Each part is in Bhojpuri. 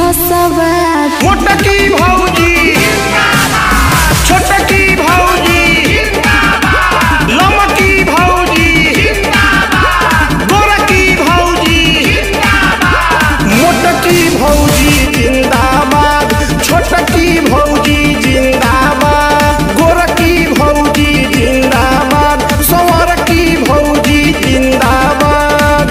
सवार मोटकी भौजी छोटकी भौजी लमकी भौजी गोरकी भौजी मोटकी भौजी जिंदाबाद छोटकी भौजी जिंदाबाद गोरकी भौजी जिंदाबाद संवरकी भौजी जिंदाबाद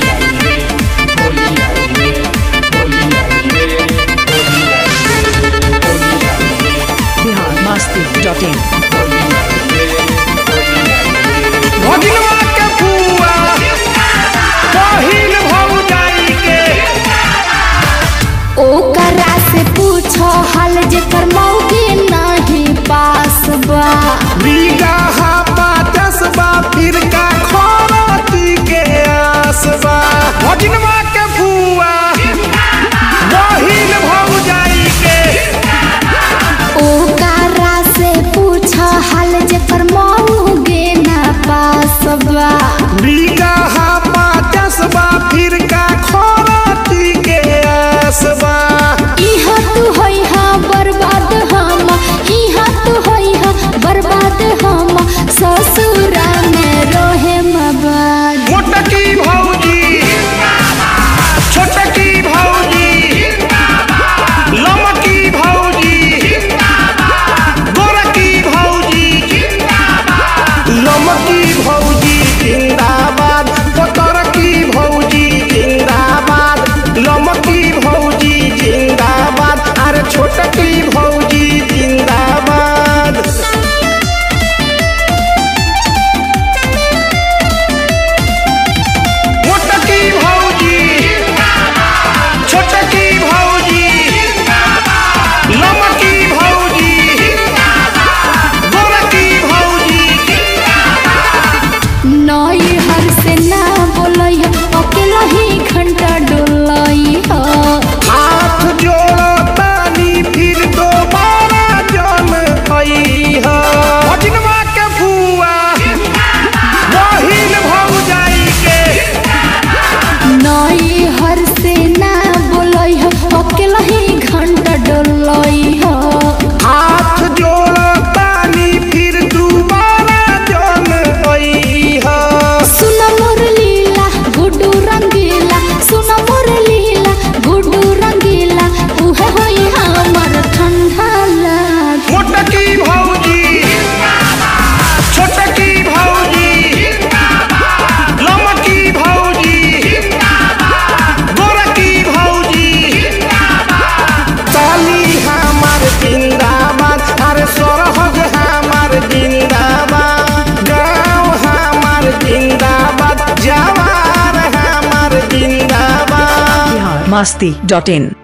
बिहार मस्ती डॉट इन भगिनवा के फुआ पहिल भौजाई के ओकरा से पूछो हाल जेकर मौके नहीं पास बा बीघा पाचस बा फिर का खरती के आसबा भगिनवा के फुआ पहिल भौजाई के ओकरा से पूछो हाल जेकर मौके ना पास बा बीघा पाचस बा फिर का खरती के आसबा इहा तू होई हा बर्बाद हम इहा तू होई हा बर्बाद हम ससुरा में रोहे मबाद मोटकी भौजी छोटकी भौजी लमकी भौजी गोरकी भौजी लमकी भौजी जिंदाबाद पतरकी भौजी जिंदाबाद लमकी भौजी जिंदाबाद अरे छोटकी भौजी जिंदाबाद मोटकी भौजी छोटकी भौजी लमकी भौजी गोरकी भौजी नई हर से ना बोलई अकेला ही घंटा डोलई ह हाथ जोड़ो तानी फिर दोबारा जन आई है भजनवा के फुआ बहिन भौजाई के नई हर से ना बोलई अकेला ही घंटा डोलई ह हाथ जोड़ो तानी फिर दोबारा जन आई है सुन मोर लीला गुड्डू रंगीला सुन मोर लीला गुड्डू रंगीला उहे होई हमर ठंडा लाग मोटकी भौजी छोटकी भौजी लमकी भौजी गोरकी भौजी ताली हमार जिंदाबाद अरे सरहद हमार जिंदाबाद गाँव हमार जिंदाबाद जवार हमार जिंदाबाद बिहार मस्ती डॉट इन